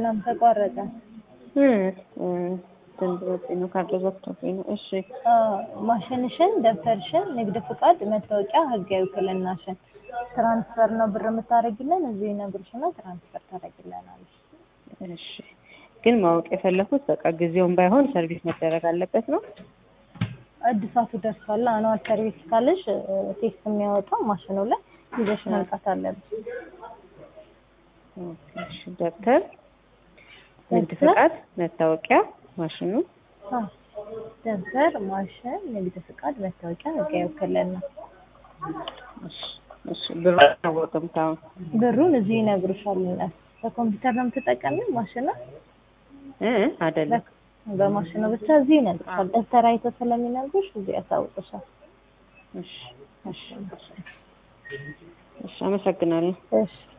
ምናምን ተቋረጠ። ትንብሮብኝ ነው ካርድ ዘግቶብኝ ነው። እሺ አዎ፣ ማሽንሽን፣ ደብተርሽን፣ ንግድ ፍቃድ፣ መታወቂያ፣ ህጋዊ ውክልናሽን ትራንስፈር ነው ብር የምታደርጊልን እዚህ ይነግሩሽና ትራንስፈር ታደርጊልናለሽ። እሺ ግን ማወቅ የፈለኩት በቃ ጊዜውን ባይሆን ሰርቪስ መደረግ አለበት ነው። እድሳቱ ደርሷል። አኗል ሰርቪስ ካለሽ ቴክስት የሚያወጣው ማሽኑ ላይ ይዘሽ መምጣት አለብሽ። ኦኬ፣ እሺ ደብተር፣ ንግድ ፍቃድ፣ መታወቂያ፣ ማሽኑ አዎ፣ ደብተር፣ ማሽን፣ ንግድ ፍቃድ፣ መታወቂያ፣ ህጋዊ ውክልና። እሺ እሺ ብሩ አላወቅም ታውን ብሩን እዚህ ይነግሩሻል። እነሱ በኮምፒውተር ነው የምትጠቀሚው ማሽኑ እ አይደለም በማሽኑ ብቻ እዚህ ይነግሩሻል። ደብተር አይተው ስለሚነግሩሽ እዚህ ያሳውቅሻል። እሺ እሺ እሺ አመሰግናለሁ። እሺ